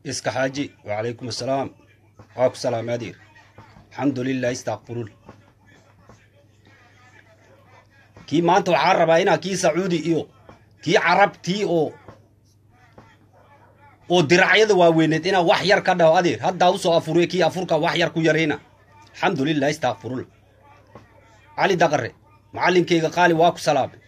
iska xaaji wacalaykum assalaam waa ku salaamay adeer alxamdulilah istakfirun kii maanta waxaa rabaa inaa kii sacuudi iyo kii carabtii oo oo diracyada waaweyneed inaa wax yar ka dhaho adeer haddaa usoo afuriye kii afurka wax yar ku yarayna alxamdulilah istakfirun cali daqare macallinkayga qaali waa ku salaamay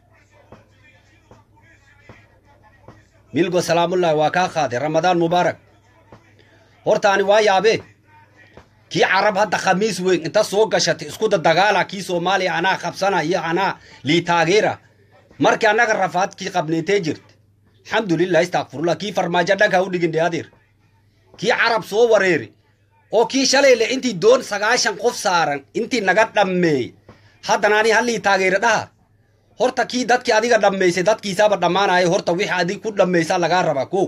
milgo salaamullaahi waa kaa qaaday ramadaan mubaarak hortaani waa yaabee kii carab hadda khamiis weyn inta soo gashatay iskuda dagaala kii soomaaliya anaa qabsana iyo anaa lii taageera markii annaga rafaadkii qabneentee jirta alxamdulilah istakfirullah kii farmaajo dhanka u dhigin dhe adeer kii carab soo wareeri oo kii shalayle intii doon sagaashan qof saaran intii naga dhammeey haddana ani hallii taageera dhaha horta kii dadkii adiga dhammaysay dadkiisaaba dhammaanaya horta wixii adig ku dhammaysaa lagaa rabaa ko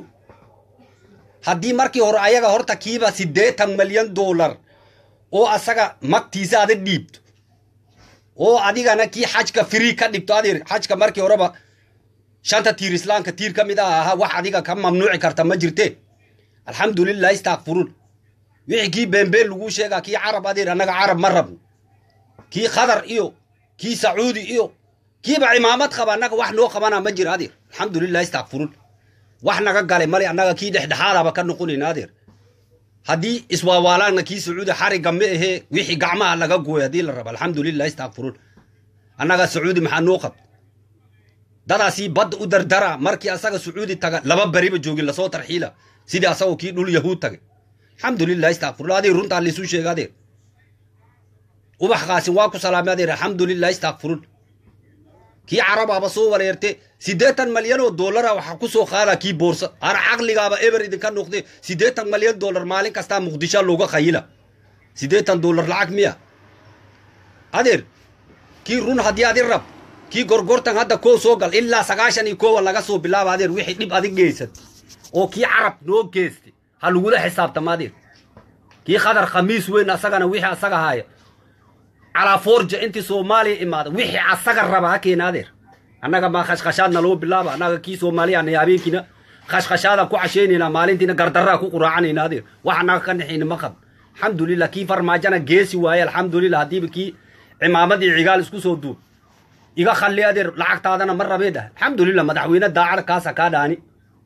haddii markii hore ayaga horta kiiba siddeetan milyan dollar oo asaga magtiisa ada dhiibto oo adigana kii xajka free ka dhigto adeer xajka markii horeba shanta tiir islaamka tiir ka mid ah ahaa wax adiga ka mamnuuci karta ma jirte alxamdulilah istakfirun wixii kii beenbeen laguu sheegaa kii carab adeer annaga carab ma rabno kii khadar iyo kii sacuudi iyo kiiba cimaamad qaba annaga wax noo qabana ma jira adeer alxamdulilah istakfirun wax naga galay male annaga kii dhexdhexaadaba ka noqonayna adeer haddii iswaawaalana kii sacuudi xariga ma ahee wixii gacmaha laga gooy haddii la raba alxamdulilah istakfirun annaga sacuudi maxaa noo qabta dadaasii badda u dardara markii asaga sacuudi taga laba beriba joogin lasoo tarxiila sidii asagoo kii dhul yahuud tagay alxamdulilah istakfirullah adeer runtaa laisuu sheega adeer ubax qaasin waa ku salaamay adeer alxamdulilah istakfirun kii carabaaba soo wareerte siddeetan malyan oo dollara waxaa ku soo qaada kii boorsa ana caqligaaba eber idinka noqde siddeetan malyan dollar maalin kastaa muqdisho looga khayila siddeetan dollar lacag miya adeer kii run haddii adi rab kii gorgortan hadda koo soo gal ilaa sagaashan iyo koowa laga soo bilaaba adeer wixii dhib adig geysat oo kii carab noo geestay ha lagula xisaabtama adeer kii khadar khamiis weyn asagana wixii asaga haaya calaa forja intii soomaaliya imaada wixii asaga raba ha keena adeer annaga maa khashkhashaadna loo bilaaba annaga kii soomaaliyaana habeenkiina khashkhashaadaan ku cashaynayna maalintiina gardarraa ku quraacanayna adeer wax annaga ka naxayna ma qab alxamdulilah kii farmaajana geesi waaye alxamdulilah haddiiba kii cimaamadii cigaal isku soo duub iga khalli adeer lacagtaadana ma rabee dhah alxamdulilah madaxweyne daacad kaasa kaa dhaani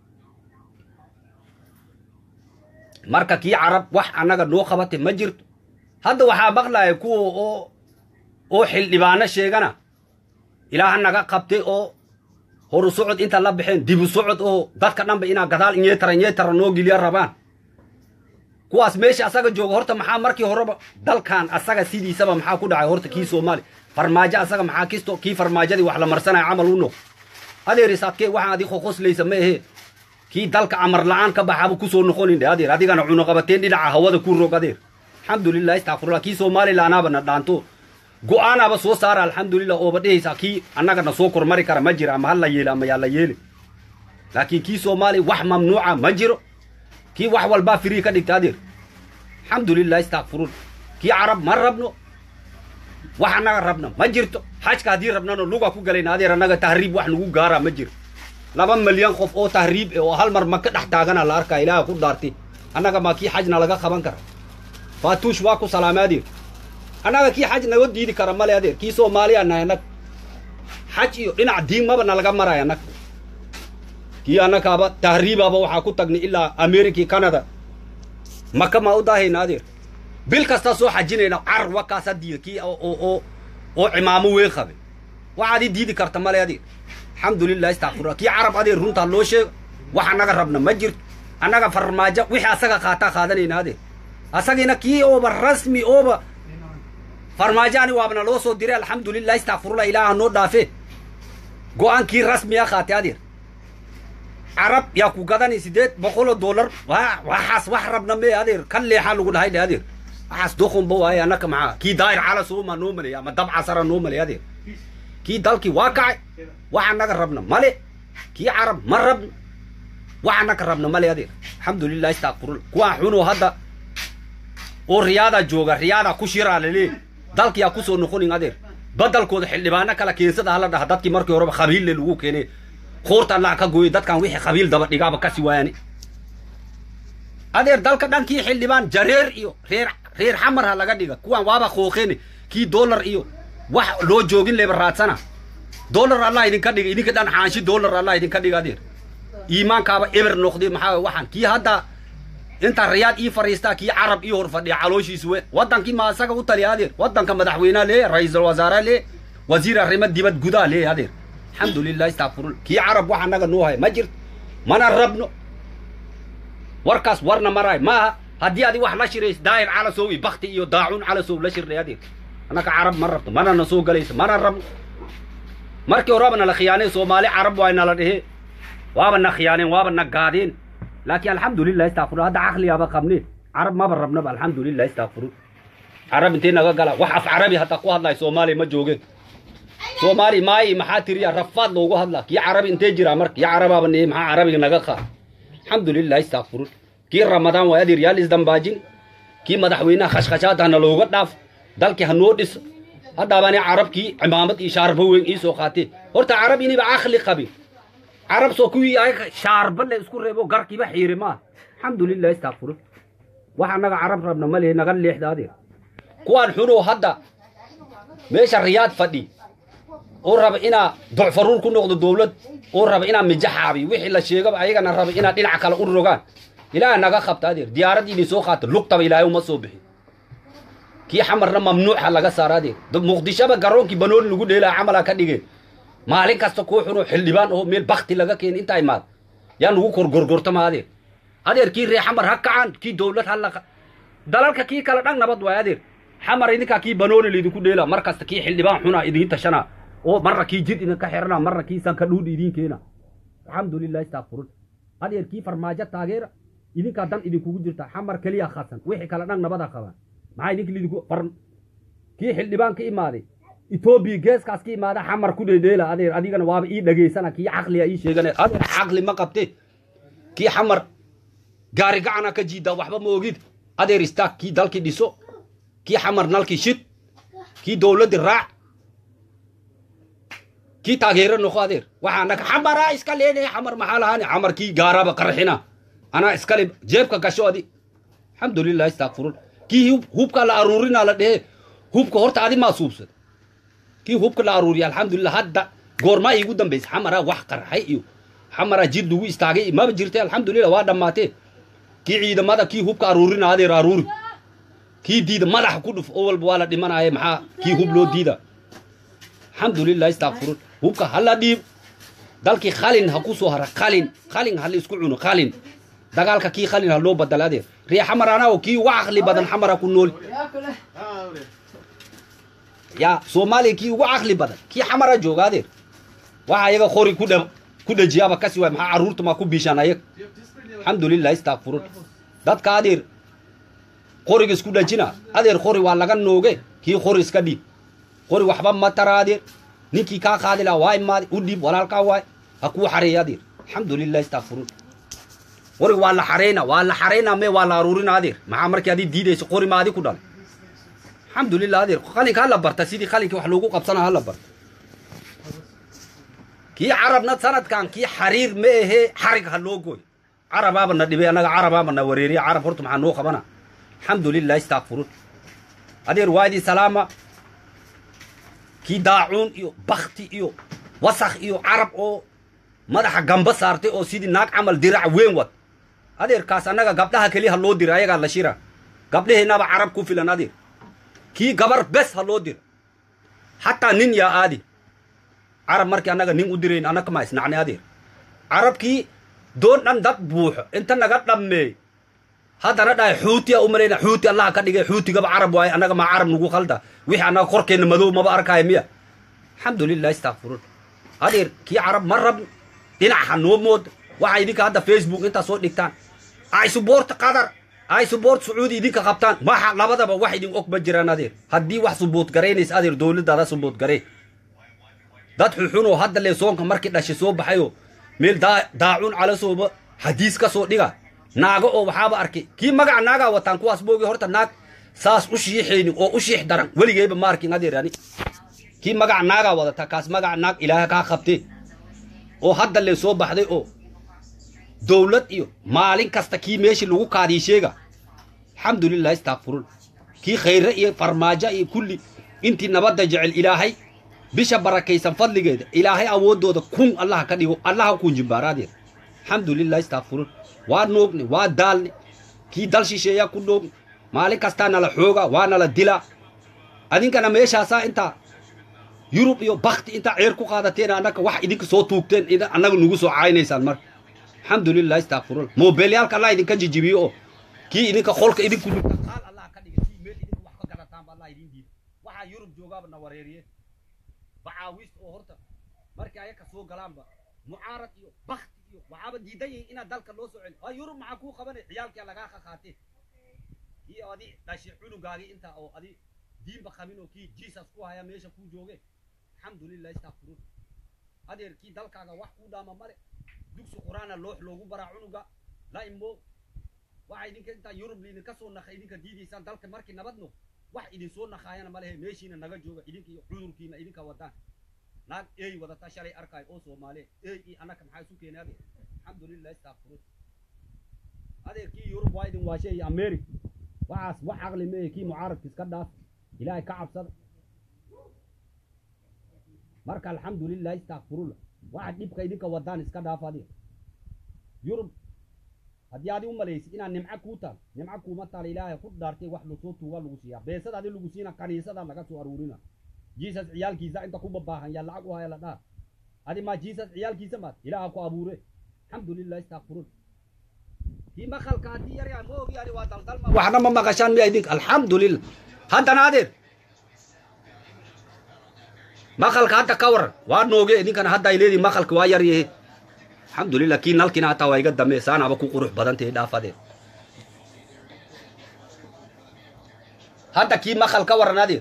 marka kii carab wax annaga noo qabatay ma jirto hadda waxaa maqlaya kuwa oo oo xildhibaano sheegana ilaaha naga qabtay oo horu socod inta la baxeen dibu socod oo dadka dhanba inaa gadaal inyeetara inyeetara noo geliya rabaan kuwaas meesha asaga jooga horta maxaa markii horeba dalkan asaga sidiisaba maxaa ku dhacay horta kii soomaali farmaajo asaga maxaa kisto kii farmaajadii wax la marsanaya camal u noq adeeris adkee waxaan adi qoqoslaysa ma ahee kii dalka amar la-aan ka baxaaba kusoo noqonin dhe adeer adigana cunuqabateen dhinaca hawada ku rog adeer alxamdulilah istakfirullah kii somalilanaba na dhaanto go-aanaba soo saara alxamdulilah ooba dhehaysaa kii annagana soo kormari kara ma jira ama hala yeeli ama yaa la yeeli laakiin kii soomaaliya wax mamnuuca ma jiro kii wax walbaa firii ka dhigta adeer alxamdulilah istakfirun kii carab ma rabno wax annaga rabna ma jirto xajka haddii rabnano luga ku galayna adeer annaga tahriib wax nagu gaara ma jiro laba milyan qof oo tahriib eh oo hal mar maka dhex taagana la arkaa ilaaha ku dhaartay annaga maa kii xajna laga qaban kara faatuush waa ku salaamay adeer annaga kii xaj naga diidi kara male adeer kii soomaaliya nahay annag xaj iyo dhinac diin maba nalaga maraya annag kii annakaaba tahriibaba waxaa ku tagnay ilaa america iyo canada maka maa u daahayna adeer bil kastaa soo xajinayna car wakaasa diida kii oo oo oo cimaamo weyn qabay waxaad i diidi karta male adeer alxamdulilah istakfirullah kii carab adeer runtaa loo sheego wax annaga rabna ma jirto annaga farmaajo wixii asaga qaataa qaadanayna adeer asagiina kii ooba rasmi ooba farmaajaani waabna loo soo diray alxamdulilah istakfirullah ilaaha noo dhaafe go-aankii rasmiya qaatay adeer carab yaa ku gadani sideed boqoloo dollar waxaas wax rabna mee adeer kan leexaa lagu dhahay dhe adeer waxaas doqonba waaye annaka maxaa kii daayir calasuma noo malaya ama dab casara noo malay adeer kii dalkii waa kacay wax annaga rabna male kii carab ma rabno wax annaga rabna male adeer alxamdulilah istakfirullah kuwaa xunoo hadda oo riyaadaa jooga riyaadaa ku shiraa lalee dalkiyaa kusoo noqonin adeer badalkooda xildhibaano kala keensada hala dhaha dadkii markii horeba qabiille lagu keenay koorta allah ka gooyay dadkan wixii qabiil daba dhigaaba kasi waayani adeer dalka dhankii xildhibaan jareer iyo reer reer xamar ha laga dhiga kuwan waaba qooqeen kii dollar iyo wax loo joogin leba raadsana dollar allah idinka dhiga idinka dhan xaanshi dollar allah idinka dhiga adeer iimaankaaba eber noqday maxaa waxaan kii hadda inta riyaad ii fariistaa kii carab ii hor fadhiya calooshiisu we wadankii ma asaga u taliya adeer wadanka madaxweynaha lee ra-iisul wasaare lee wasiir arrimo dibad gudaa lee adeer alxamdulilah istakfirul kii carab wax annaga noo haya ma jirto mana rabno warkaas warna maraay maaha haddii adi wax la shirays daa'ir calasow iyo bakti iyo daacuun calasow la shirnay adeer annaka carab ma rabto mana na soo galayso mana rabno markii horeba nala khiyaaneen soomaali carab waay nala dhehe waaba na khiyaaneen waaba na gaadeen laakiin alxamdulilah istakfirul hadda caqligaaba qabneen carab maba rabnaba alxamdulilah istakfirul carab intee naga gala wax af carabi hataa ku hadlayo soomaaliya ma joogeen soomaali maayi maxaa tiriya rafaad loogu hadlaa kii carabi intee jiraa marka kii carabaaba nee maxaa carabiga naga qaa alxamdulilah istakfirul kii ramadaan waa adeer yaal isdambaajin kii madaxweynaha khashkhashaad hana looga dhaaf dalkii ha noo dhiso haddaabani carabkii cimaamad iyo shaarba weyn ii soo qaatee horta carab iniba caqli qabin carab soo kuwii ayaga shaarba le isku reebo garkiiba xiiri maa alxamdulilah istakfirul wax annaga carab rabna ma lehe naga leexda adeer kuwaan xunoo hadda meesha riyaad fadhi oo raba inaa docfaruur ku noqdo dowlad oo raba inaa mijaxaabi wixii la sheegaba ayagana raba inaa dhinac kale u rogaan ilaaha naga qabta adeer diyaaraddii idin soo qaata lugtaba ilaahay uma soo bixin kii xamarna mamnuuxa laga saara adeer muqdishoba garoonkii banooni lagu dheelaa camalaa ka dhigeen maalin kasta kuu xunoo xildhibaan oo meel bakti laga keena intaa imaad yaa lagu kor gorgortama adeer adeer kii ree xamar ha kacaan kii dowlad ha laqa dalalka kii kale dhan nabad waay adeer xamar idinkaa kii banooni laydinku dheelaa mar kasta kii xildhibaan xunaa idiin tashanaa oo marna kii jid idinka xirana marna kii sanka dhuudhi idiin keena alxamdulilah istakfirun adeer kii farmaajo taageera idinkaa dan idinkugu jirta xamar keliya khasan wixii kale dhan nabada qabaan maxaa idinka lidinku far kii xildhibaan ka imaaday etoobiya geeskaas ka imaada xamar ku dhedheela adeer adigana waaba ii dhageysana kii caqliga ii sheegana adeer caqli ma qabte kii xamar gaari gacana ka jiidaa waxba ma ogid adeer istaag kii dalkii dhiso kii xamar nalkii shid kii dowladdii raac kii taageero noqo adeer waxaa naga xamaraa iska leenaya xamar maxaa lahaani xamar kii gaaraba qarxina anaa iskale jeebka gasho adi alxamdulilah istakfirun kii hubka la aruurinaa la dhehe hubka horta adi maa suubsada kii hubka la aruuriya alxamdulilah hadda goormaa iigu dambaysa xamaraa wax qarxay iyo xamaraa jid lagu istaagay iyo maba jirte alxamdulilah waa dhammaatee kii ciidamada kii hubka aruurina adeer aruuri kii diida madaxa ku dhuf oo walba waa la dhimanaya maxaa kii hub loo diida alxamdulilah istakfirun hubka hala dhiib dalkii khalin ha ku soo hara khalin khalin ha la isku cuno khalin dagaalka kii khalin ha loo badala adeer ree xamar anaa kii uga caqli badan xamara ku nool ya soomaaliya kii ugu caqli badan kii xamara jooga adeer waxa ayaga qori ku dha ku dhajiyaaba kasi waay maxaa carruurta maa ku biishaan ayag alxamdulilah istakfirun dadka adeer qoriga isku dhajina adeer qori waa laga nooge kii qori iska dhiib qori waxba ma tara adeer ninkii kaa qaadi laha waa imaaday u dhiib walaalkaa waay ha kuu xareeya adeer alxamdulilah istakfirun qori waa la xareyna waa la xareyna me waa la aruurina adeer maxaa markii adii diidayso qori ma adi ku dhalay alxamdulilah adeer qalinka hala barta sidii qalinka wax loogu qabsana hala barta kii carabna sanadkan kii xariir ma ahee xarig ha loo gooy carabaaba na dhibay annaga carabaaba na wareeriya carab horta maxaa noo qabana alxamdulilah istakfirun adeer waadii salaama kii daacuun iyo bakti iyo wasakh iyo carab oo madaxa gamba saartay oo sidii naag camal dirac weyn wad adeerkaas annaga gabdhaha keliya ha loo dira ayagaa la shira gabdhaheenaba carab ku filan adeer kii gabar bes ha loo dira xataa nin yaa aadi carab markii annaga nin u dirayn annaga ma isnacnay adeer carabkii doon dhan dad buuxo inta naga dhammeey haddana dhahay xuutiya u malayna xuuti allaha ka dhigay xuutigaba carab waaye annaga maa carab nagu khalda wixii annaga korkeenna madow maba arkaayo miya alxamdulilah istakfirun adeer kii carab ma rabno dhinac ha noo mooda waxaa idinka hadda facebook intaa soo dhigtaan ay suboorta qatar ay suboort sacuudi idinka qabtaan maxa labadaba wax idin og ma jiraan adeer haddii wax suboot garaynaysa adeer dowladdaada suboot garee dad xuxunoo hadda lee soonka markii dhashay soo baxayoo meel daacuun calasooba hadiis ka soo dhiga naago oo waxaaba arkay kii magaca naagaa wataan kuwaas moogi horta naag saas u shiixaynin oo u shiix daran weligeyba ma arkin adeer ani kii magaca naagaa wadata kaas magaca naag ilaaha kaa qabtee oo hadda lee soo baxday oo dowlad iyo maalin kasta kii meeshii lagu kaadii sheega alxamdulilah istakfirun kii khayre iyo farmaajo iyo kulli intii nabadda jecel ilaahay bisha barakaysan fadligeeda ilaahay awooddooda kun allaha ka dhigo allaha kun jimbaaraadeeda alxamdulilah istakfirun waa noogni waa daalni kii dal shisheeyaa ku noogni maalin kastaa nala xooga waa nala dilaa adinkana meeshaasaa intaa yurub iyo bakti intaa ceer ku qaadateen annaka wax idinka soo tuugteen annaga nugu soo caynaysaan marka alxamdulilah istakfirullah moobeelyaalka allah idinka jijibiyo oo kii idinka qolka idinku dhigta qaal allah ka dhiga kii meel idinku wax ka garataanba allah idin diida waxaa yurub joogaaba na wareeriye bacaawis oo horta markii ayaka soo galaanba mucaarad iyo bakti iyo waxaaba diidan yihin inaad dalka loo soo celi waa yurub maxaa kuu qabanay ciyaalkia lagaa qaqaatee kii adi dhashi cunugaagii intaa oo adi diinba qabin oo kii jesus ku haya meesha kuu jooge alxamdulilah istakfirun adeer kii dalkaaga wax kuu dhaama male dugsi qur-aana loox loogu baraa cunuga la imo waxa idinka intaa yurub liidinka soo naqa idinka diidaysaan dalka markii nabad noq wax idin soo naqaayana malehe meeshiina naga jooga idinka iyo cudurkiina idinka wadaan naag ey wadata shalay arkaayo oo soomaaliya ey iyo annaka maxaa isu keenay adeer alxamdulilah istakfirun adeer kii yurub waa idin waashe iyo america waxaas wax caqli meehe kii mucaaradka iska dhaaf ilaahay ka cabsada marka alxamdulilah istakfirullah waxa dhibka idinka wadaan iska dhaaf adiga yurub haddii adi u malaysid inaad nimco kuu taal nimco kuuma taala ilaahay ku dhaartay wax lasoo tuuga lagu siiyaa beesad adi lagu siina kaniisada laga soo aruurina jesus ciyaalkiisa inta ku babaahan yaa lacag u haya la dhaar adi maa jesus ciyaalkiisa maad ilaaha ku abuure alxamdulilah istakfirullah kii maqalka haddii yaryaa ma ogi ani waa daldalma waxna ma maqashaan miya idinka alxamdulilah haddana adeer maqalka hadda ka waran waa nooge idinkana hadda ay leedihin maqalka waa yar yahe alxamdulilah kii nalkina hataa waa iga dame saanaba ku qurux badantahe dhaafadeen hadda kii maqal ka waran adeer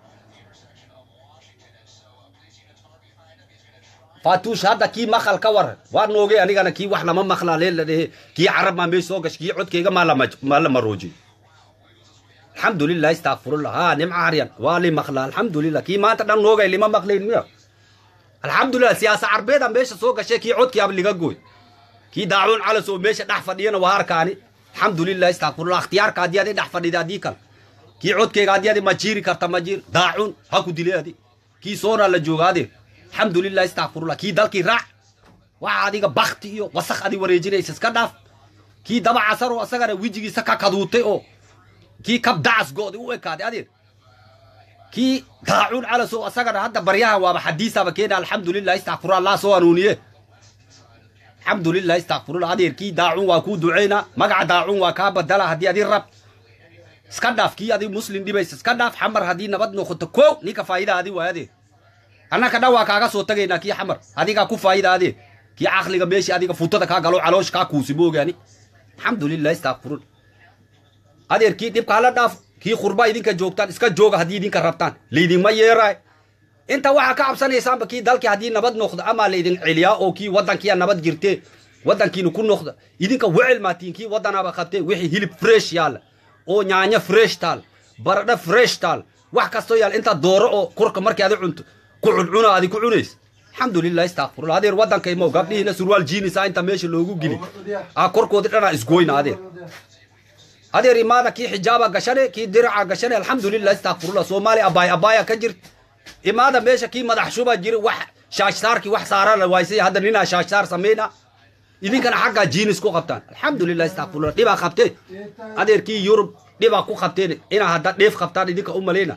fatuush hadda kii maqal ka waran waa nooge anigana kii wax lama maqlaa lee la dhehe kii carab maa meesh soo gash kii codkayga maa lama maa la maroojiy alxamdulilah istakfirullah ha nimca haryan waa li maqlaa alxamdulilah kii maanta dhan noogay lima maqlayn miya alxamdulilah siyaasa carbeeda meesha soo gashay kii codkii ab liga gooy kii daacuun calas oo meesha dhex fadhiyana waa harkaani alxamdulilah istakfirullah ikhtiyaarka haddii adi dhex fadhida haddii kale kii codkayga haddii adi ma jiiri karta ma jiir daacuun ha ku dilay adi kii soonaa la jooga adeer alxamdulilah istakfirullah kii dalkii raac waxa adiga bakti iyo wasaq adi wareejinaysa iska dhaaf kii daba casar oo asagana wejigiisa ka kaduutay oo kii kab dacas go'di u ekaaday adeer kii daacuun calas oo asagana hadda baryaha waaba xadiisaba keena alxamdulilah istakfirullah allah soo hanuuniye alxamdulilah istakfirullah adeer kii daacuun waa kuu duceyna magaca daacuun waa kaa badala haddii adi rab iska dhaaf kii adi muslim dhibaysa iska dhaaf xamar haddii nabad noqoto kow ninka faa'ida adi waay adeer annaka dhan waa kaaga soo tagaynaa kii xamar adigaa ku faa'ida adeer kii caqliga meeshii adiga futada kaa galo caloosh kaa kuusi moogaani alxamdulilah istakfirullah adeer kii dhibka hala dhaaf kii khurba idinka joogtaan iska jooga haddii idinka rabtaan laydinma yeeraay inta waxaa ka cabsanaysaanba kii dalkii haddii nabad noqda amaa laydin celiyaa oo kii waddankiia nabad jirtee waddankiina ku noqda idinka wecel maatiin kii waddanaaba qabtee wixii hilib fresh yaalla oo nyaanyo fresh taal baradho fresh taal wax kastoo yaal inta dooro oo korka markii adi cunto ku cuncuna adi ku cunaysa alxamdulilah istakfirullah adeer waddankaymo gabdhihiina surwaal jiinisa inta meesha loogu geli a korkoodi dhanaa isgoyna adeer adeer imaada kii xijaaba gashane kii diraca gashane alxamdulilah istakfirullah soomaaliya abaay abaaya ka jirta imaada meesha kii madax shuba jira wax shaashsaarkii wax saarana waysay hadda ninaa shaashsaar samayna idinkana xaggaa jiinis ku qabtaan alxamdulilah istakfirullah dhibaa qabtee adeer kii yurub dhibaa ku qabteen inaa hadda dheef qabtaan idinka u malayna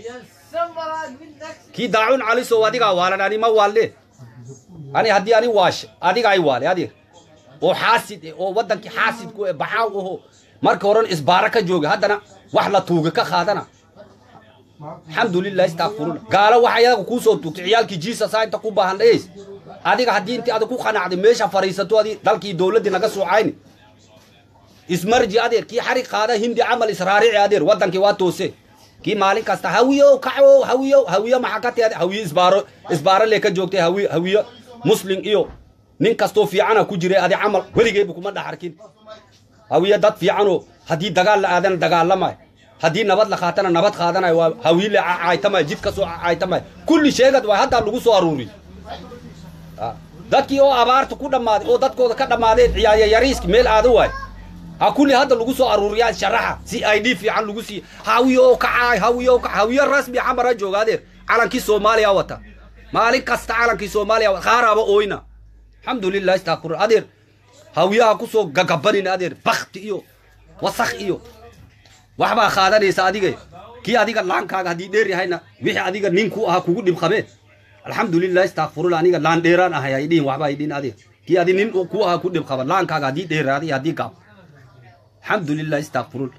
kii daacuun calisow adigaa waalan ani ma waalle ani haddii ani waashe adiga ay waale adeer oo xaasid eh oo waddankii xaasid ku eh baxaaw aho marka horan isbaara ka jooga haddana wax la tuuga ka qaadana alxamdulilah istakfirullah gaalo waxa iyaga kuu soo tuugtay ciyaalkii jiisasaa inta ku baahan dhayeys adiga haddii intii adig ku qanacday meesha fariisato adi dalkii dowladdii naga soocayni ismarji adeer kii xarig qaada hindi camal israarici adeer waddankii waa toose kii maalin kasta hawiyo kaco hawiyo hawiyo maxaa ka tiade hawiyo isbaaro isbaaro lee ka joogtay hawiyo hawiyo muslim iyo nin kastoo fiicana ku jiray adi camal weligeebu kuma dhex arkin hawiye dad fiicanoo haddii dagaal la aadana dagaalamay haddii nabad la qaatana nabad qaadanayo waa hawiile caytamay jid ka soo caytamay kulli sheegad waay haddaa lagu soo aruuriy dadkii oo abaarta ku dhammaaday oo dadkooda ka dhammaadeen ciyaaya yariiski meel aada waay ha kulli hadda lagu soo aruuriyaa sharaxa si i d fiican lagu siiyo hawiyo oo kacaay hawiyo oo kaca hawiyo rasmi xamara jooga adeer calankii soomaaliya wata maalin kasta calankii soomaaliya wata qaaraaba ooyna alxamdulilah istakfur adeer hawiyaha kusoo gagabanin adeer bakti iyo wasakh iyo waxbaa qaadanaysa adiga kii adiga laankaaga haddii dheer yahayna wixii adiga nin ku ahaa kugu dhib qabeen alxamdulilah istakfirullah aniga laan dheeraan ahay ay dhihin waxba ay dhihin adeer kii adi nin ku ahaa ku dhib qaba laankaaga haddii dheeraaday haddii gaab alxamdulilah istakfirullah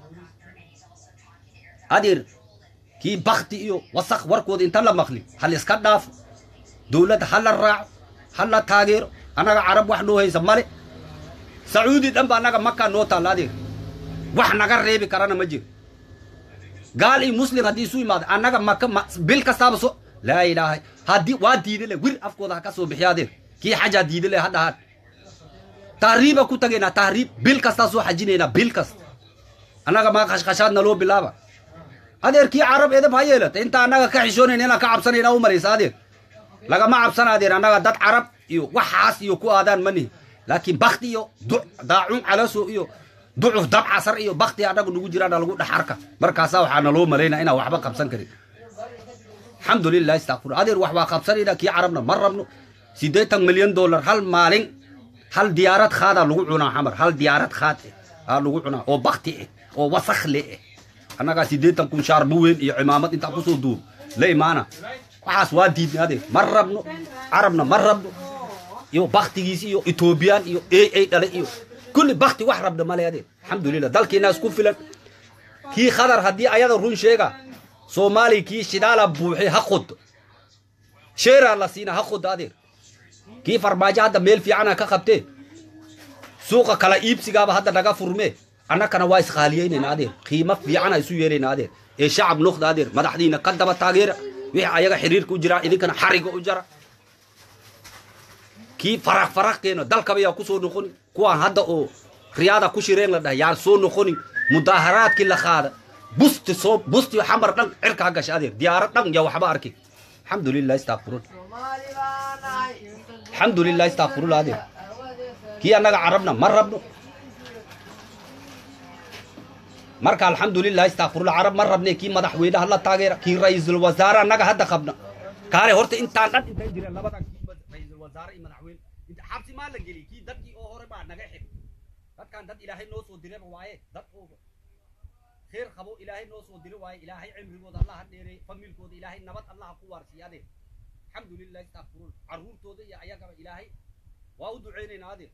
adeer kii bakti iyo wasakh warkooda inta la maqli hal iska dhaafo dowladda ha la raaco ha la taageero annaga carab wax noo haysa male sacuudi dhan ba annaga makaa noo taalla adeer wax naga reebi karana ma jiro gaal iyo muslim haddii isu imaado annaga maka bil kastaaba so laa ilaaha haddii waa diida le wir afkooda ha ka soo bixiya adeer kii xajaa diida le ha dhahaan tahriiba ku tagaynaa tahriib bil kastaa soo xajinaynaa bil kasta annaga maa khashkhashaad naloo bilaaba adeer kii carab edab ha yeelata inta annaga ka xishoonayna inaan ka cabsanayna u malaysa adeer lagama cabsana adeer annaga dad carab iyo waxaas iyo ku aadaan ma nihi laakiin bakti iyo daacun calaso iyo ducuf dab casar iyo bakti annagu nagu jiraana lagu dhex arka markaasaa waxaa naloo malaynaa inaan waxba qabsan karin alxamdulilah istakfur adeer wax waa qabsanayna kii carabna ma rabno siddeetan milyan dollar hal maalin hal diyaarad khaadaa lagu cunaa xamar hal diyaarad khaad eh aa lagu cunaa oo bakti eh oo wasakh le eh annagaa siddeetan kun shaarbu weyn iyo cimaamad intaa kusoo duur la imaana waxaas waa diidnay adeer ma rabno carabna ma rabno iyo baktigiisi iyo etoobiyaan iyo a a dhale iyo kulli bakti wax rabna male adeer alxamdulilah dalkiina isku filan kii khadar haddii ayada run sheega soomaaliya kii shidaala buuxi ha qodo sheeraa la siina ha qodo adeer kii farmaajo hadda meel fiicana ka qabtee suuqa kala iibsigaaba hadda naga furmee annakana waa isqaaliyeynayna adeer qiimo fiicana isu yeelayna adeer ee shacab noqda adeer madaxdiina ka daba taageera wixii ayaga xiriirka u jiraa idinkana xariga u jara kii faraq faraq keeno dalkaba yaa kusoo noqonin kuwaan hadda oo riyaada ku shireen la dhahay yaan soo noqonin mudaaharaadkii la qaada busti soo busti xamar dhan cirka ha gasha adeer diyaarad dhan yaa waxba arkin alxamdulilah istakfirun alxamdulilah istakfirullah adeer kii annaga carabna ma rabno marka alxamdulilah istakfirullah carab ma rabne kii madaxweynaha la taageera kii ra-iisul wasaare annaga hadda qabna kaale horta intaan dhan intay jireen labadan kii ra-iisul wasaare iyo madaxweyne inta xabsi maa la geliyey kii dadkii oo hore baa naga xig dadkan dad ilaahay noo soo direba waaye dad oo kheer qabo ilaahay noo soo diri waaye ilaahay cimrigooda allah ha dheereey familkooda ilaahay nabad allah ha ku waarsiiya adeer alxamdulilah istakfirun carruurtooda iyo ayagaba ilaahay waa u ducaynaynaa adeer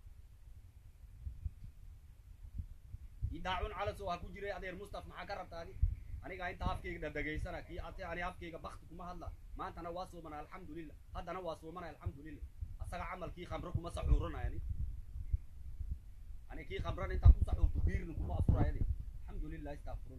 daacun calasoo ha ku jiray adeer mustaf maxaa ka rabta adi aniga inta afkayga dhadhegaysana kii ate ani afkayga bakti kuma hadla maantana waa soomana alxamdulilah haddana waa soomana alxamdulilah asaga camal kii khamro kuma saxuuranaya ani ani kii khamrana intaa ku saxuurto biirna kuma afuraya ade alxamdulilah istakfirun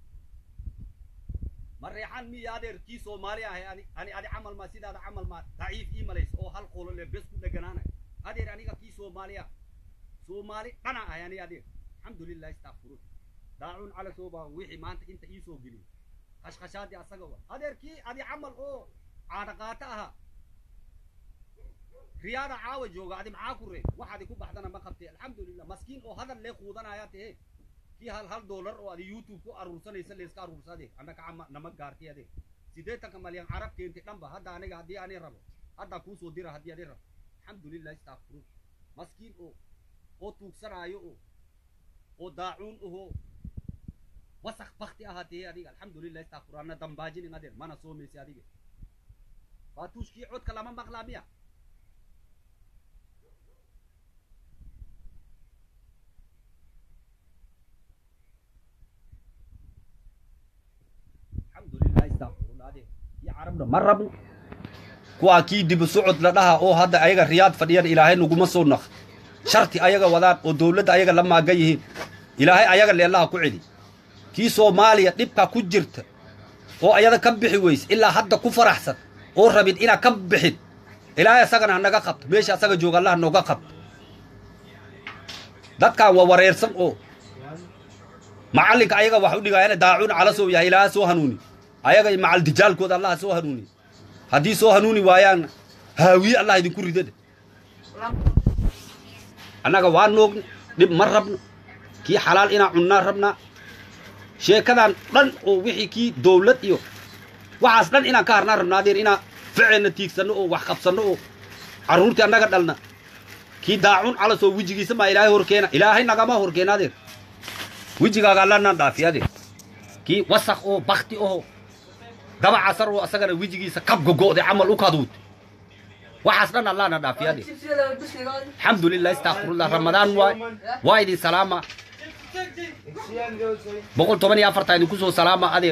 ma reexan miya adeer kii soomaali ahay ani ani adi camal maa sidaada camal maa daciif ii malays oo hal qolo le bes ku dheganaanay adeer aniga kii soomaaliya soomaali dhana ahay ani adeer alxamdulilah istakfirun daacun cala sooba wixii maanta inta ii soo geliyay khashkhashaadii asaga wa adeerkii adi camal oo caadaqaato ahaa riyaada caawa jooga adi maxaa ku reeb waxaadi ku baxdana ma qabtee alxamdulilah maskiin oo hadal lee quudanaya tehe kii hal hal dollar oo adi youtube ku aruursanaysa layska aruursa adeeg annaka cama nama gaartay adeeg siddeetanka malyan carab keentay dhanba hadda aniga haddii ani rabo haddaa kuusoo dira haddii adi rabo alxamdulilah istakfirun maskiin oo oo tuugsanaayo oo oo daacuun ahoo wasaq bakti ahaatee adiga alxamdulilah istakfir ana dambaajinin adeer mana soomaysa adiga faatuushkii codka lama maqlaa miya alxamdulilah istakfirullah adeer kii carabna ma rabno kuwaa kii dibu socod la dhaha oo hadda ayaga riyaad fadhiyan ilaahay naguma soo naq sharti ayaga wadaan oo dowladda ayaga la maagan yihiin ilaahay ayaga leellaha ku celi kii soomaaliya dhibka ku jirta oo ayada ka bixi weyse ilaa hadda ku faraxsan oo rabin inaa ka bixin ilaahay asagana hanaga qabto meesha asaga jooga allaha nooga qabto dadkan waa wareersan oo macallinka ayaga wax u dhigaayana daacuun cala soo yahay ilaaha soo hanuuni ayaga macal dijaalkooda allaha soo hanuuni haddii soo hanuuni waayaanna haawiye allah idinku ridada annaga waa noogni dhib ma rabno kii xalaal inaan cunnaa rabnaa sheekadan dhan oo wixii kii dowlad iyo waxaas dhan inaan ka harnaa rabnaa adeer inaan ficilna tiigsanno oo wax qabsanno oo carruurtii annaga dhalna kii daacun calas oo wejigiisa maa ilaahay horkeena ilaahay nagama horkeena adeer wejigaaga allanaan dhaafi adeer kii wasaq oo bakti oo daba casar oo asagana wejigiisa kab gogo'day camal u kaduud waxaas dhan allaana dhaafi adeer alxamdulilah istakfirullah ramadaan waay waa idin salaama boqol toban iyo afartaa idinku soo salaama adeer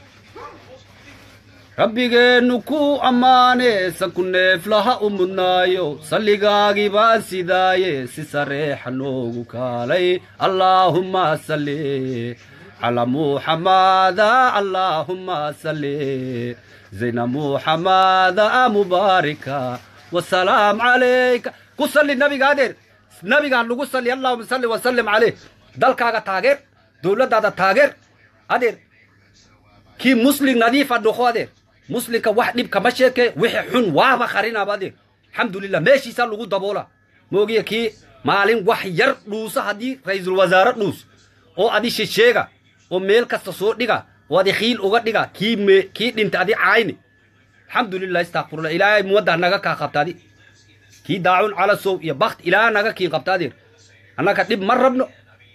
rabbigeennu ku ammaane sanku neeflaha u mudnaayo salligaagii baan sidaaye si sareexa noogu kaalay allaahumma salli calaa muxamada allaahumma salli zayna muxamada mubaarika wasalaam calayka ku salli nabiga adeer nabigaan lagu salli allahuma salli wasallim caleyh dalkaaga taageer dowladdaada taageer adeer kii muslim nadiifa dhoko adeer muslimka wax dhib kama sheeke wixii xun waaba qarinaaba adeer alxamdulilah meeshiisaa lagu daboola moogiya kii maalin wax yar dhuusa haddii ra-iisul wasaare dhuus oo adi shesheega oo meel kasta soo dhiga oo adi khiil uga dhiga kii me kii dhinta adi caayni alxamdulilah istakfirullah ilaahay muwaddah naga kaa qabta adi kii daacun calasow iyo bakt ilaaha naga kiin qabta adeer annaga dhib ma rabno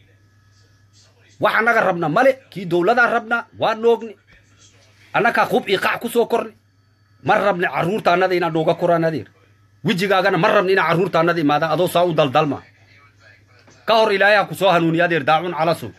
wax annaga rabna male kii dowladaan rabnaa waa noogni annagaa qub iyo qac ku soo korni ma rabni carruurta annada inaan nooga koraan adeer wejigaagana ma rabni inaan carruurta annada imaadaan adoo saa u daldalma ka hor ilaahay ku soo hanuuniya adeer daacun calasow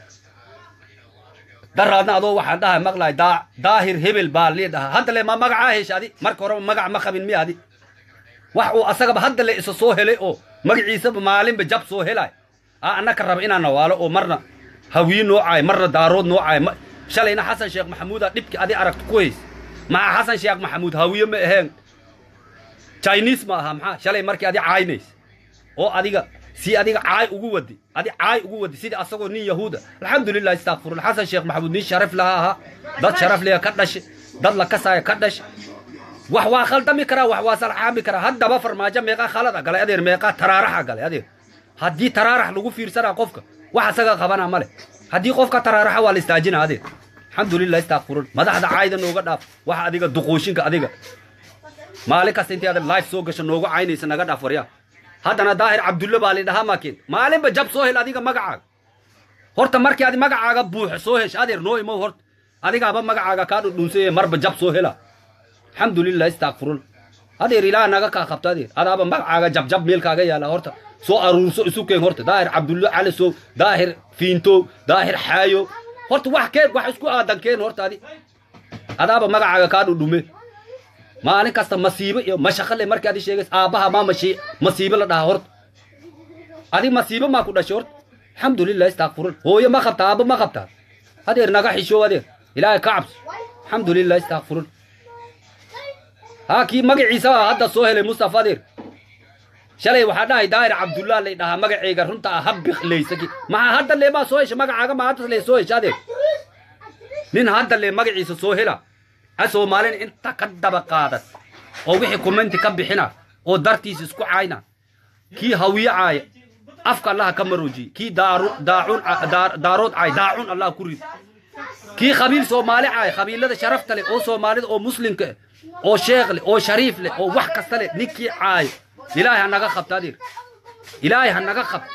daraadna adoo waxaan dhahay maqlahay daa daahir hebel baa lii dhahaa hadda le ma magacaa hesha adi marka horeba magac ma qabin miya adi wax uu asagaba hadda le isa soo helay oo magaciisaba maalinba jab soo helay a annaka raba inaan nawaalo oo marna hawiye noocaay marna daarood noocaay shalayna xasan sheekh maxamuuda dhibki adi aragto ku hays maxaa xasan sheekh maxamuud hawiye ma aheen chinese ma aha maxaa shalay markii adi caaynays oo adiga si adiga caay ugu wadi adi caay ugu wadi sidii asagoo nin yahuuda alxamdulilah istakfirullah xasan sheekh maxamuud nin sharaf laha ahaa dad sharaf leha ka dhashe dad la kasaaya ka dhashe wax waa khaldami karaa wax waa salxaami karaa haddaba farmaajo meeqaa khalada galay adeer meeqaa taraaraxa galay adeer haddii taraarax lagu fiirsanaa qofka wax asaga qabana male haddii qofka taraaraxa waa la istaajina adeer alxamdulilah istakfirun madaxda caayda nooga dhaaf waxa adiga duquushinka adiga maalin kasta intii aad life soo gasho noogu caynaysa naga dhaaf waryaa haddana daahir cabdulle baa lidhahaa maakin maalinba jab soo hel adiga magacaaga horta markii adi magacaaga buuxo soo hesh adeer noo imow horta adigaaba magacaaga kaa dhudhuunsaye marba jab soo hela alxamdulilah istakfirun adeer ilaah naga kaa qabto adeer adaaba magacaaga jabjab meelkaaga yaala horta soo aruurso isu keen horta daahir cabdulle calisow daahir fiintow daahir xaayo horta wax keen wax isku aadan keen horta adi adaaba magacaaga kaa dhudhume maalin kasta masiibo iyo mashaqale markii adi sheegays aabbaha maa mashi masiibo la dhahaa horta adi masiibo maa ku dhashay horta alxamdulilah istakfirun hooyo ma qabtaa aabbo ma qabtaa adeer naga xishoow adeer ilaahay ka cabso alxamdulilah istakfirun haa kii magaciisa hadda soo helay mustafa adeer shalay waxaa dhahay daahir cabdullah lay dhahaa magaceyga runta ah habbiqlaysaki maxaa hadda lee baa soo hesha magacaaga ma hadda lee soo hesha adeer nin hadda lee magaciisa soo hela ha soomaalina inta ka daba qaadan oo wixii commenti ka bixina oo dartiisa isku caayna kii hawiye caaya afka allaha ka maroojiye kii daacun daarood caay daacun allah ku rid kii qabiil soomaali caay qabiilada sharafta leh oo soomaalida oo muslimka eh oo sheekh leh oo shariif leh oo wax kasta leh ninkii caayo ilaahay ha naga qabta adeer ilaahay ha naga qabta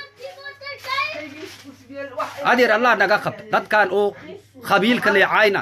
adeer allah naga qabta dadkan oo qabiilka leh caayna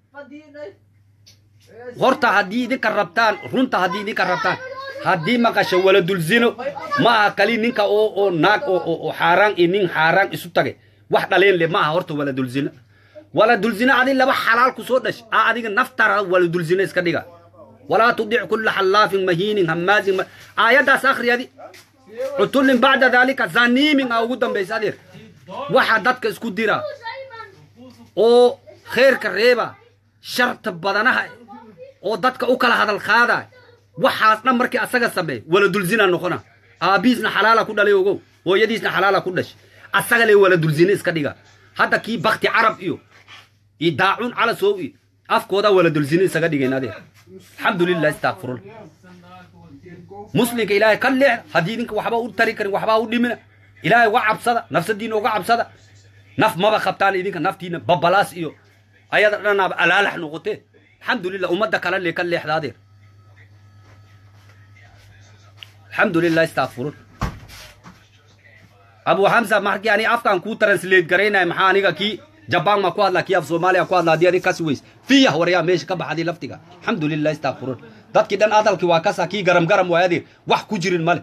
horta haddii idinka rabtaan runta haddii idinka rabtaan haddii maqasho waladulzino ma aha kali ninka oo oo naag oo oo xaaraan iyo nin xaaraan isu tage wax dhaleen le ma aha horta waladulzino waladulzino adi laba xalaal ku soo dhash a adiga naftara waladulzino iska dhiga walaa tudic kulla xallaafin mahiinin hammaazin aayaddaas akhri adi cutullin bacda daalika zaniimin a ugu dambaysa adeer waxa dadka isku dira oo kheerka reeba sharta badanaha oo dadka u kala hadal qaada waxaas dhan markii asaga sameey waladulzina noqona aabiisna xalaala ku dhalay ogow hooyadiisna xalaala ku dhash asaga le waladulzine iska dhiga hadda kii bakti carab iyo iyo daacun calasow iyo afkooda waladulzine isaga dhigeen adeer alxamdulilah istakfirun muslimka ilaahay ka leexda haddii idinka waxba u tari karin waxbaa u dhimina ilaahay uga cabsada nafsadiina uga cabsada naf maba qabtaan idinka naftiina babalaas iyo ayada dhanaaba alaalax noqotee alxamdulilah ummadda kale lee ka leexda adeer alxamdulilah istakfurun abu xamsa markii ani afkaan kuu translate garaynaya maxaa aniga kii jabaan ma ku hadlaa kii af soomaaliya ku hadlaa haddii adig kasi weys fiyah waryaa meesha ka baxadii laftiga alxamdulilah istakfurun dadkii dhan adalkii waa kasa kii garam garam waay adeer wax ku jirin male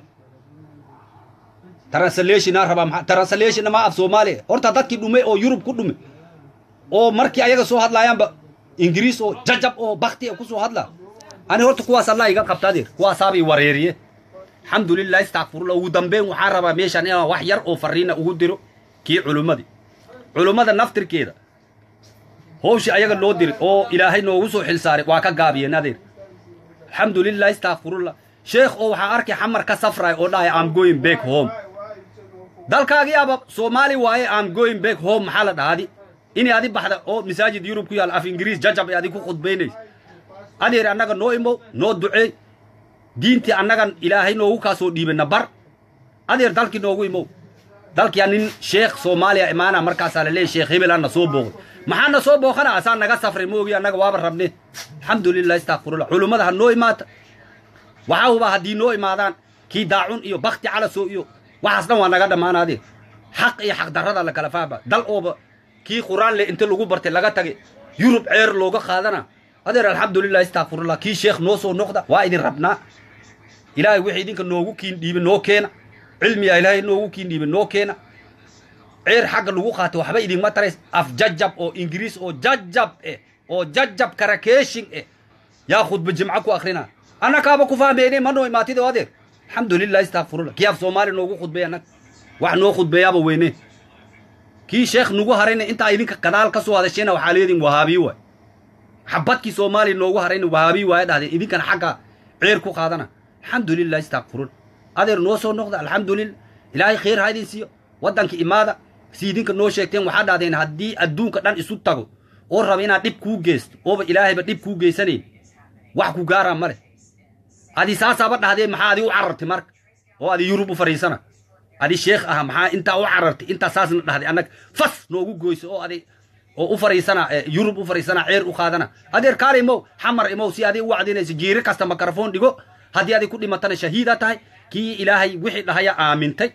translationa rabaa maa translationna ma af soomaaliya horta dadkii dhume oo yurub ku dhume oo markii ayaga soo hadlaayaanba ingiriis oo jajab oo bakti kusoo hadla ani horta kuwaas allah iga qabta adeer kuwaasaaba i wareeriye alxamdulilah istakfirullah ugu dambeyn waxaan rabaa meeshan inaan wax yar oo fariina ugu diro kii culummadii culummada naftirkeeda howshii ayaga loo diri oo ilaahay noogu soo xilsaaray waa ka gaabiyeen adeer alxamdulilah istakfirullah sheekh oo waxaa arkay xamar ka safray oo dhahay am going back home dalkaagii aba soomaali waaye am going back home maxaa la dhahadi inay adi baxda oo masaajid yurub ku yaal af ingiriis jajab ay adi ku khudbaynaysa adeer annaga noo imow noo duceey diintii annagan ilaahay noogu kaa soo dhiibana bar adeer dalkii noogu imow dalkia nin sheekh soomaaliya imaana markaasaa la leeyay sheekh hebel ana soo booqday maxaa na soo booqana asaa naga safray moogi annaga waaba rabne alxamdulilah istakfirullah culummada ha noo imaata waxaa hubaa haddii noo imaadaan kii daacun iyo bakti calaso iyo waxaas dhan waa naga dhammaan adeer xaq iyo xaq darrada la kala faaba dal ooba kii quraan le inta lagu bartay laga tagay yurub ceer looga qaadana adeer alxamdulilah istakfirullah kii sheekh noo soo noqda waa idin rabnaa ilaahay wixii idinka noogu kiin dhiibe noo keena cilmiya ilaahay noogu kiin dhiibe noo keena ceer xagga lagu qaatay waxba idinma tarays af jajab oo ingiriis oo jajab eh oo jajab karakeeshin eh yaa khudba jimco ku akhrina annakaaba ku fahmeyne ma noo imaatid oo adeer alxamdulilah istakfirullah kii af soomaali noogu khudbeey annag wax noo khudbeeyaaba weyne kii sheekh nagu harayna intaa idinka gadaal ka soo hadashayna waxaa leedin wahaabiyi waay xabadkii soomaaliya noogu harayna wahaabiyi waaya dhahdeen idinkana xagga ceer ku qaadana alxamdulilah istakfirun adeer noo soo noqda alxamdulilah ilaahay khayr ha idin siiyo waddanka imaada si idinka noo sheegteen waxaa dhahdeen haddii adduunka dhan isu tago oo raba inaad dhib kuu geysto ooba ilaahayba dhib kuu geysanayn wax ku gaaraa ma leh adi saasaaba dhahdeen maxaa adi u carartay marka oo adi yurub u fadhiisana adi sheekh aha maxaa intaa u carartay intaa saasna dhahday annaga fas noogu goyso oo adi oo u fadhiisana yurub u fadhiisana ceer u qaadana adeer kaale imow xamar imow si adi u wacdinayso jiiri kasta makarafon dhigo haddii adi ku dhimatana shahiida tahay kii ilaahay wixii dhahaya aamintay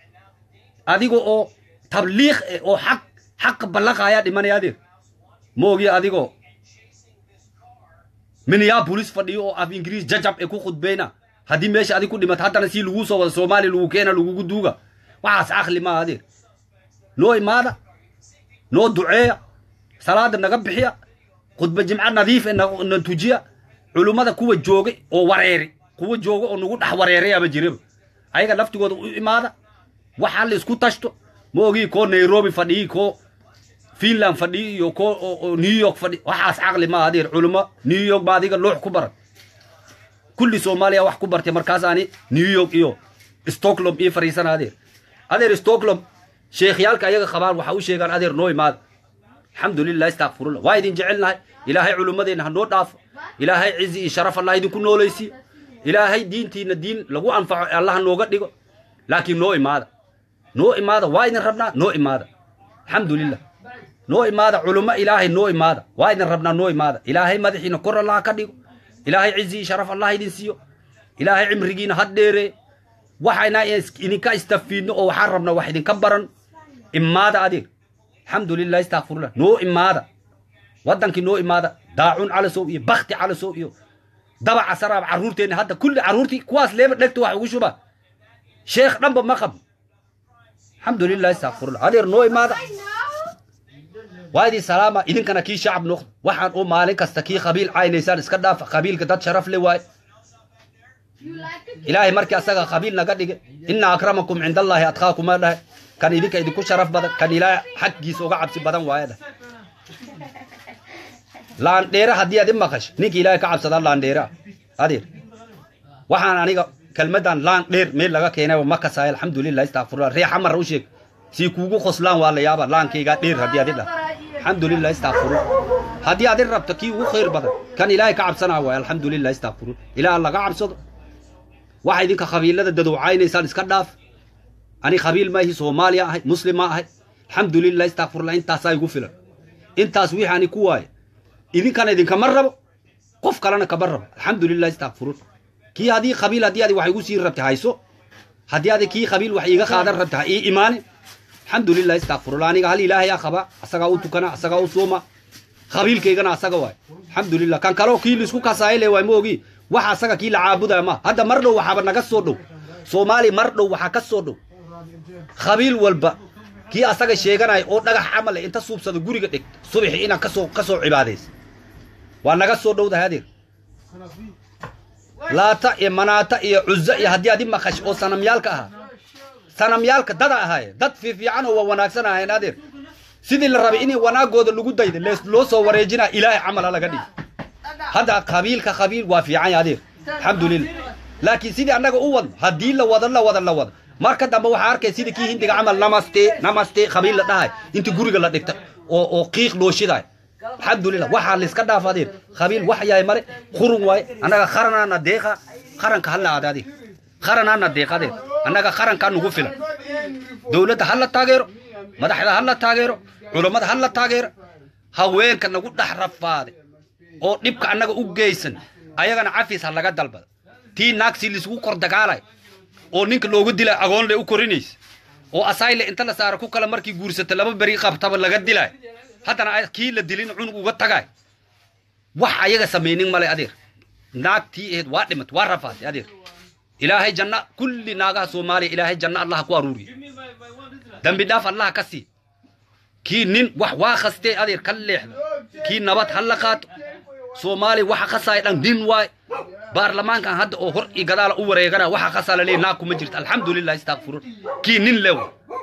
adiga oo tabliiq eh oo xaq xaq ballaqayaa dhimanaya adeer moogiya adigoo minneapolis fadhiyo oo af ingiriis jajab ee ku khudbayna haddii meesha adig ku dhimata haddana si laguu soo wada soomaaliya lagu keena lagugu duuga waxaas caqli maa adeer noo imaada noo duceeya salaada naga bixiya khudba jimco nadiif ee na tujiya culummada kuwa joogay oo wareeri kuwa jooga oo nagu dhex wareerayaba jiraba ayaga laftigooda u imaada waxaa la isku tashto ma ogii koo nairobi fadhiyi koo finland fadhiyi iyo koo new york fadhi waxaas caqli maa adeer culummo new york ba adiga loox ku baran kulli soomaaliya wax ku bartay markaas ani new york iyo stockholm ii fariisana adeer adeer stockholm sheekhyaalka ayaga qabaan waxa u sheegaan adeer noo imaada alxamdulilah istakfirullah waa idin jecelnahay ilaahay culummadeenna ha noo dhaafo ilaahay cizi iyo sharaf allah idinku noolaysiyo ilaahay diintiina diin lagu anfaco allaha nooga dhigo laakiin noo imaada noo imaada waa idin rabnaa noo imaada alxamdulilah noo imaada culummo ilaahay noo imaada waa idin rabnaa noo imaada ilaahay madaxiina kor allaha ka dhigo ilaahay cizi iyo sharaf allah idin siiyo ilaahay cimrigiina ha dheeree waxayna idinka istafiidno oo waxaan rabnaa wax idinka baran imaada adeer alxamdulilah istakfirullah noo imaada waddankii noo imaada daacun calasow iyo bakti calasow iyo dabaca saraab carruurteenna hadda kulli carruurtii kuwaas leeba dhegta wax ugu shuba sheekh dhanba ma qab alxamdulilah istakfirullah adeer noo imaada waa idin salaama idinkana kii shacab noqda waxaan oo maalin kasta kii qabiil caynaysaan iska dhaafa qabiilka dad sharaf le waaye ilaahay markii asaga qabiil naga dhige ina akramakum cinda allaahi adqaakuma dhahay kan idinka idinku sharaf badan kan ilaahay xaggiisa uga cabsi badan waaye dhah laandheere haddii aad i maqash ninka ilaahay ka cabsadaa laandheere ah adeer waxaan aniga kelmadan laan dheer meel laga keenay ma kasaay alxamdulilah istakfirullah ree xamar u sheeg sii kuugu qoslaan waa la yaaba laankaygaa dheer haddii adi dhah alxamdulilah istakfirullah haddii adi rabto kii ugu khayr badan kan ilaahay ka cabsanaa waay alxamdulilah istakfirullah ilaah laga cabsado waxa idinka qabiilada dadowcaynaysaan iska dhaaf ani qabiil maahi soomaaliya ahay muslim ma ahay alxamdulilah istakfirullah intaasaa igu filan intaas wixii ani ku waaye idinkana idinkama rabo qof kalena kama rabo alxamdulilah istakfirun kii haddii qabiil haddii adi wax igu sii rabta hayso haddii adi kii qabiil wax iiga qaadan rabta ha ii imaane alxamdulilah istakfirullah aniga hal ilaahayaa qaba asagaa u tukana asagaa u sooma qabiilkaygana asaga waay alxamdulilah kan kaleo kii laisku kasaayile waay ma ogi waxa asaga kii la caabudaya ma hadda mar dhow waxaaba naga soo dhow soomaaliya mar dhow waxaa ka soo dhow qabiil walba kii asaga sheeganaya oo dhagax camal inta suubsada guriga dhig subaxi inaan kasoo ka soo cibaadaysa waa naga soo dhowdahay adeer laata iyo manaata iyo cuza iyo haddii adi maqash oo sanamyaalka ahaa sanamyaalka dada ahaaye dad fiifiican oo waa wanaagsan ahayn adeer sidii la rabay inay wanaagooda lagu dayda loo soo wareejinaa ilaahay camala laga dhig hadda qabiilka qabiil waa fiican ya adeer alxamdulilah laakiin sidii annaga u wadno haddii la wado la wada la wado marka dambe waxaa arkay sidii kii hindiga camal namaste namaste qabiil la dhahay inta guriga la dhigta oo oo qiiq loo shidaay alxamdulilah waxaa layska dhaaf adeer qabiil wax yahay male qurun waaye annaga qaranaana deeqa qaranka hala aada adeer qaranaana deeqa adeer annaga qarankaa nugu filan dowladda ha la taageero madaxda ha la taageero culammada ha la taageero haweenka nagu dhex rafaade oo dhibka annaga u geysan ayagana cafis ha laga dalbada tii naagsi laisugu kor dagaalay oo ninka loogu dilay agoon le u korinaysa oo asayle inta la saara ku kale markii guursata laba beri qabtaba laga dilay haddana kii la dilin cunug uga tagay wax ayaga samaynin male adeer naagtii aheed waa dhimat waa rafaatay adeer ilaahay janna kulli naagaha soomaaliya ilaahay janna allaha ku aruuriya dambi dhaaf allaha ka sii kii nin wax waa khastee adeer ka leexda kii nabad ha la qaato soomaaliya waxa khasaaya dhan nin waay baarlamaankan hadda oo hor iyo gadaala u wareegana waxa khasaa laleeyahy naag kuma jirta alxamdulilah istakfirun kii nin lew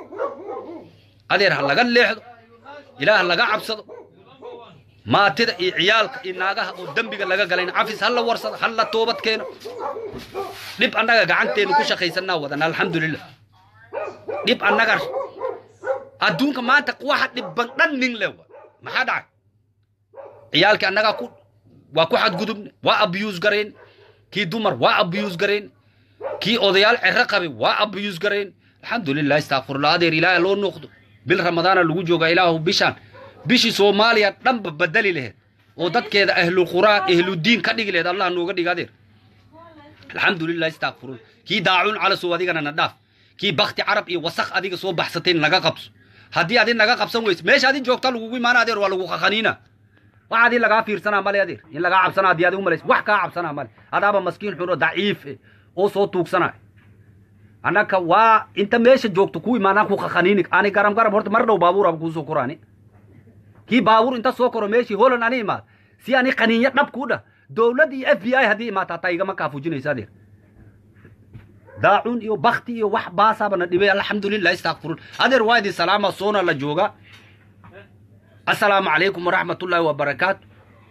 adeer ha laga leexdo ilaah ha laga cabsado maatida iyo ciyaalka iyo naagaha oo dembiga laga galayna cafis ha la warsado ha la toobad keeno dhib annaga gacanteenu ku shaqaysanaa wadana alxamdulilah dhib annaga adduunka maanta waxa dhibban dhan nin lew maxaa dhacay ciyaalkii annagaa ku waa ku xadgudubne waa abuse garayn kii dumar waa abuse garayn kii odayaal cero qabay waa abuse garayn alxamdulilah istakfirullah adeer ilaaha loo noqdo bil ramadaana lagu joogaa ilaahu bishaan bishii soomaaliya dhanba badeli laheed oo dadkeeda ahlulqur'aan ahludiin ka dhigi laheed allah nooga dhiga adeer alxamdulilah istakfirullah kii daacuun calasow adigana na dhaaf kii bakti carab iyo wasaq adiga soo baxsatay naga qabso haddii adi naga qabsan weyse meesha adi joogta lagugu imaana adeer waa lagu qaqaniina wax adii lagaa fiirsanaa male adeer in lagaa cabsanaa haddii adi umalays wax kaa cabsanaa male adaaba maskiin xun oo daciif eh oo soo tuugsanay annaka waa inta meesha joogto ku imaanaan ku qaqaniini ani garam garam horta mar dhow baabuuraba kuusoo koraani kii baabuur inta soo koro meeshii holand ani imaad si ani qaniinyo dhab kuu dhah dowladd iyo f b i haddii imaata hataa igama kaafujinaysa adeer daacuun iyo bakti iyo wax baasaabana dhibay alxamdulilah istakfirun adeer waa idin salaama soona la jooga assalaamu calaykum waraxmatullaahi wabarakaatu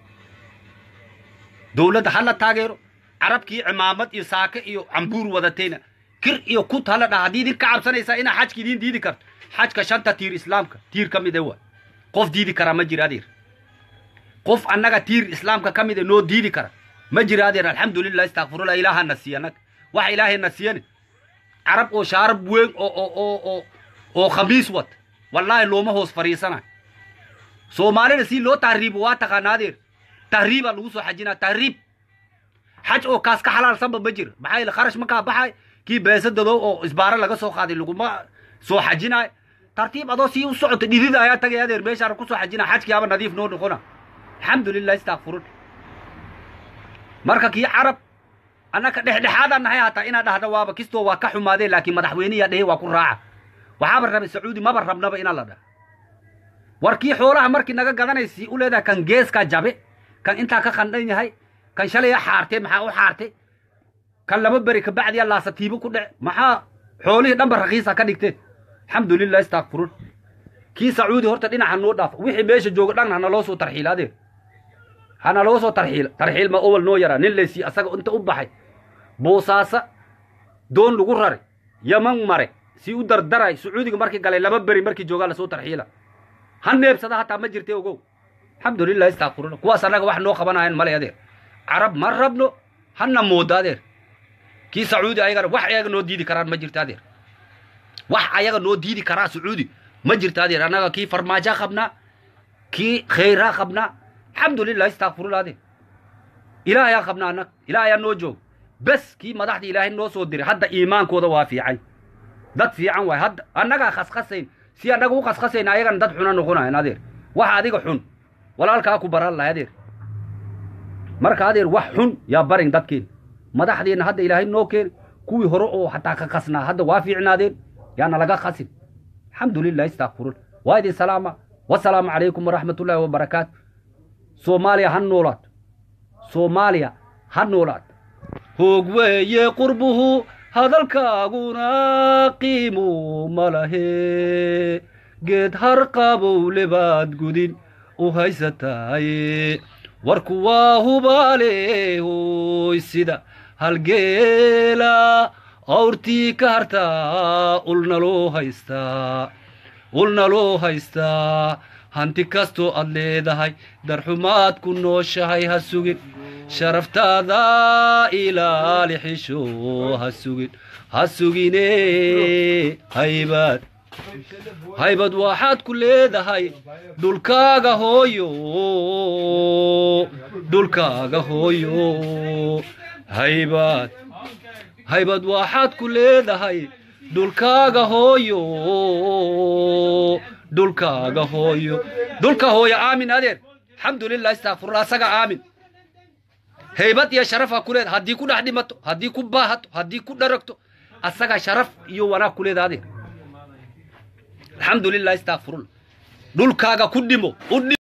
dowladda ha la taageero carabkii cimaamad iyo saake iyo cambuur wadatayna kir iyo kut hala dhaha haddii idin ka cabsanaysaa inaa xajka idiin diidi karto xajka shanta tiir islaamka tiir ka mid e waa qof diidi karaa ma jira adeer qof annaga tiir islaamka ka mid e noo diidi kara ma jira adeer alxamdulilah istakfirullah ilaahana siiya annaga waxa ilaahayna siiyane carab oo shaarab weyn oo oo oo oo oo khamiis wata wallaahi looma hoos fadhiisanayo soomaalida si loo tahriibo waa taqaana adeer tahriibaa lagu soo xajinaa tahriib xaj oo kaas ka xalaalsanba ma jira maxaa yeele kharash markaa baxay kii beesadadow oo isbaaro laga soo qaaday laguma soo xajinayo tartiib adoo sii u socota dhidida ayaa tagay adeer meeshaana ku soo xajina xajkiiaba nadiif noo noqona alxamdulilah istakfirun marka kii carab annaka dhexdhexaadaan nahay hataa inaad dhahda waaba kistoo waa ka xumaadeen laakiin madaxweyniyaa dhehe waa ku raaca waxaaba rabay sacuudi maba rabnaba inaan la dhaha war kii xoolaha markii naga gadanaysi u leedahay kan geeskaa jabe kan intaa ka qandhan yahay kan shalaya xaartay maxaa u xaartay kan laba beri kabacdiya laasatiibo ku dhece maxaa xoolihii dhanba rakiisa ka dhigteen alxamdulilah istakfirun kii sacuudi horta dhinaca noo dhaafa wixii meesha jooga dhan hana loo soo tarxiila adeer hana loo soo tarxiila tarxiil ma owal noo yaraa nin laysi asaga inta u baxay boosaasa doon lagu raray yaman mare si u dardaray sacuudiga markii galay laba beri markii joogaa lasoo tarxiila ha neebsada hataa ma jirte ogow alxamdulilah istakfiruna kuwaas annaga wax noo qabanayan male adeer carab ma rabno hana moodo adeer kii sacuudi ayagana wax ayaga noo diidi karaan ma jirto adeer wax ayaga noo diidi karaa sacuudi ma jirto adeer annaga kii farmaajaa qabnaa kii khayraa qabnaa alxamdulilah istakfirullah adeer ilaahayaa qabnaa annaga ilaahayaa noo joog bes kii madaxda ilaahay noo soo diray hadda iimaankooda waa fiican dad fiican waay hadda annagaa khashasayn si annaga u khashasayn ayagana dad xuna noqonayan adeer wax adiga xun walaalkaa ku baran lahay adeer marka adeer wax xun yaa barin dadkeen madaxdeenna hadda ilaahay noo keeni kuwii hore oo hataa ka khasnaa hadda waa fiicnaadeen yaana laga khasin alxamdulilah istakfirun waa idin salaama wasalaamu calaykum waraxmatullaahi wabarakaatu soomaaliya ha noolaato soomaaliya ha noolaato hoog weeye qurbuhu hadalkaaguna qiimu ma lahe geed harqabowle baad gudin u haysataaye warku waa hubaale hoy sida halgeela awrtii ka hartaa ulna loo haystaa ulna loo haystaa hanti kastoo aad leedahay darxumaad ku nooshahay ha sugin sharaftaada ilaali xisho ha sugin ha sugine haybad haybad waxaad ku leedahay dhulkaaga hooyo dhulkaaga hooyo haybad haybad waxaad ku leedahay dhulkaaga hooyo dhulkaaga hooyo dhulka hooyo aamin adeer alxamdulilah istakfirullah asaga aamin haybad iyo sharaf ha ku leeda haddii ku dhex dhimato haddii ku baahato haddii ku dharagto asaga sharaf iyo wanaag ku leeda adeer alxamdulilah istakfirullah dhulkaaga ku dhimo